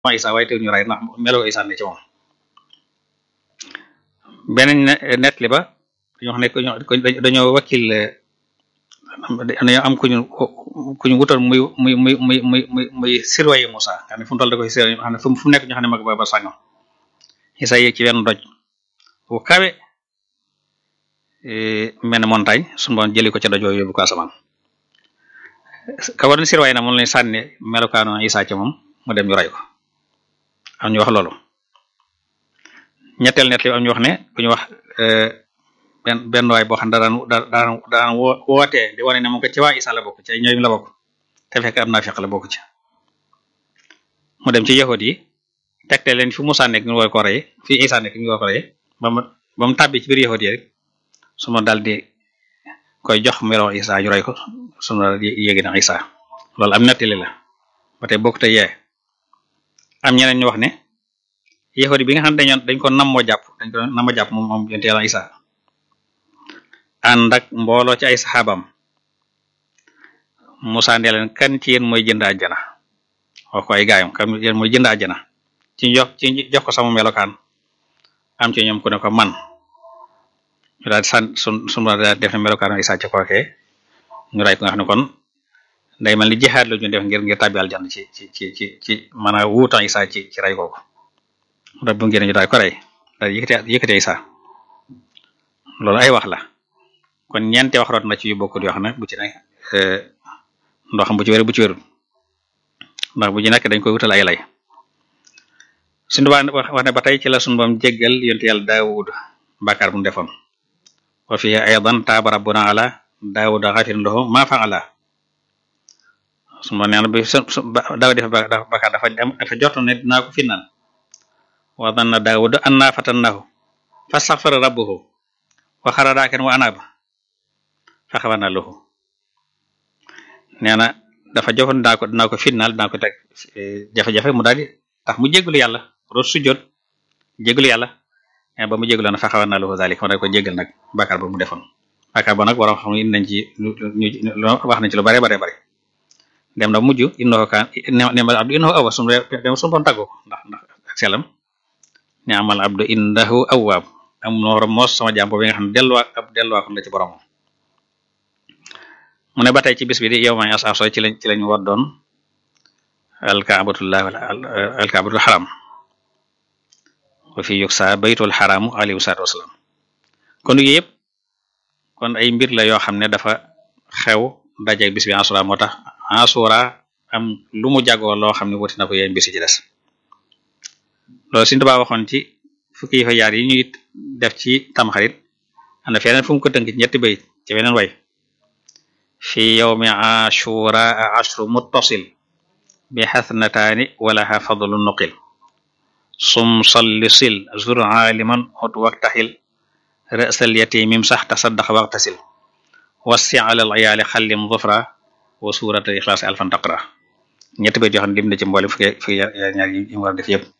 ma Isa waaye teew ñu ray ndax meloo Isa ne ci moom beneen net li ba dañoo xam ne dañoo wakkil dañoo am kuñu kuñu wutoon muy muy muy muy muy muy muy sirwaye Musa xam ne fu mu toll da koy sirwaye xam ne fu mu nekk ñu xam ne mag ba ba sàngam Isa yéeg ci wenn doj bu kawe mel ne montagne suñu boon jëli ko ca doj yóbbu ko asamaan ka war sirwaye na moom lañ sànni melokaanu Isa ca moom mu dem ñu ray ko am ñu wax loolu ñetteel net li am ñu wax ne ku ñu wax benn benn waay boo xam ne daan daan daan wootee di wane ne moom ko ci waa Isa la bokk ci ay ñooyum la bokk te fekk am naa feq la bokk ci mu dem ci yahud yi tegte leen fi Musaa nekk ñu war ko rey fi Isa nekk ñu war ko rey ba mu ba mu tàbbi ci biir yahud yi rek su ma daal di koy jox melo Isa ñu rey ko su ma yéegi na Isa loolu am nettali la ba tey bokk te yee am ñeneen ñu wax ne yahudi bi nga xam ne dañoon dañ ko nammoo jàpp dañ ko nammoo jàpp moom moom yonte Yàlla Isa ànd ak mbooloo ci ay saxaabam Musaa ne leen kan ci yéen mooy jënd àjjana wax ko ay gaayam kan yéen mooy jënd àjjana ci jox ci jox ko sama melokaan am ci ñoom ku ne ko man ñu daal san sun sun daal def ne melokaan Isa ci kookee ñu ray ko nga xam ne kon day mel ni jihaad la ñu def ngir ngir tàbbi aljanna ci ci ci ci ci maanaam wuutan Isa ci ci ray kooku rab bu ngeen ñu daal ko rey daal yëkkate yëkkate Isa loolu ay wax la kon ñeente wax root na ci yu bokkul yoo xam ne bu ci nekk ndox xam bu ci wér bu ci wérul ndax bu ci nekk dañ koy wutal ay lay suñu baa wax ne ba tey ci la suñu bam jéggal yonte yàlla Daawud bàkkaar bu mu defoon wa fi aydan taaba rabbuna ala Daawuda xafirin lahu ma fa'ala su ma neen bi daaw def bàkkaar dafa dafa jot ne dinaa ko finnaan wa danna Daawuda anna fatannahu fastaghfara rabbuhu wa xara raakan wa anaaba faxawana lahu nee na dafa jofoon dinaa ko dinaa ko finnaal dinaa ko teg jafe-jafe mu daal di tax mu jégalu yàlla root sujjoot jégalu yàlla mais ba mu jégalu na faxawana lahu zalik ma daal ko jégal nag bàkkaar ba mu defoon bàkkaar ba nag waroon xam indi nañ ci ñu wax nañ ci lu bare bare bare dem na mujj innahu kaan nemal abdu innahu awwab sunu dem sunu boon tàggoo ko ndax ndax ak selam ne amal abdu innahu awwab am noora moos sama jàmm bi nga xam ne delluwaa ab delluwaa kon la ci borom mu ne ba tey ci bis bi di yow ma asaaso ci lañ ci lañ war doon alkaabatullah alkaabatul xaram wa fi yuksa baytul xaramu alayhi salaatu wasalaam kon yu yëpp kon ay mbir la yoo xam ne dafa xew dajeeg bis bi asura moo tax asura am lu mu jagoo loo xam ne wuti na ko yéen bis ci des loolu suñu tubaab waxoon ci fukki yi fa yaar yi ñuy def ci tamxarit am na feneen fu mu ko tënk ci ñetti bayit ci weneen way fi yawmi ashura ashru muttasil bi xasnataani walaha fadlu nuqil sum salli sil zur aliman hut waktaxil rësal yatimim sax tasaddax waktasil wassi ala al iyaali xallim zufra wa surata ixlaasi alfan taqra ñetti bayit yoo xam ne dim na ci mboole fukki fukki ñaar yi mu war a def yëpp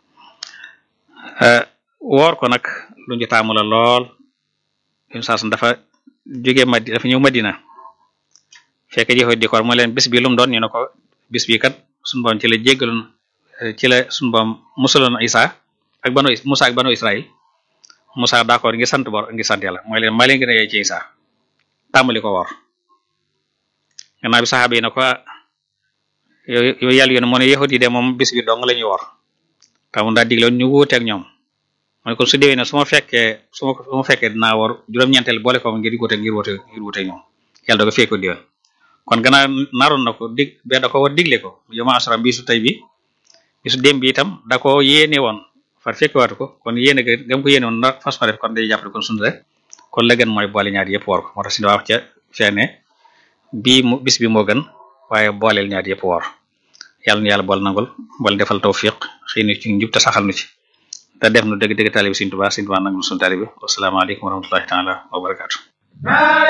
woor ko nag lu ñu taamu la lool im saas dafa jóge madi dafa ñëw madina fekk jëfe di koor mu leen bis bi lu mu doon ñu ne ko bis bi kat suñu boom ci la jéggaloon ci la suñu boom musaloon Isa ak banu Musa ak banu Israël Musa d'accord ngi sant bor ngi sant yàlla mooy leen maa leen gën a yey ci Isa tàmbali ko woor gannaaw bi saxaaba yi ne ko yow yàlla yoon moo ne yahudi de moom bis bi dong la ñuy woor tamu daa digloon ñu wuuteeg ñoom mooy kon su déwee ne su ma fekkee su ma su ma fekkee dinaa war juróom-ñeenteel boole ko ngir wuute ngir wuute ngir wuute ñoom yàlla da ko fekk diwoon kon gannaaw naroon na ko dig be da ko war digle ko yoma asra bisu tey bi bisu démb bi itam da ko yéene woon far fekk waatu ko kon yéene ga gam ko yéene woon na fas fa def kon day jàpp kon sunu rek kon la gën mooy boole ñaar yëpp woor ko moo tax si wax ca feene bii mu bis bi moo gën waaye booleel ñaar yëpp woor yàlla na yàlla bool nangul bool defal tawfiq xëy na ci njub te saxal nu ci te def nu dëgg dëgg taalibi Sëriñ Tuubaa Sëriñ Tuubaa nangul sunu taalibi wasalaamaaleykum wa rahmatullahi taala wa barakaatu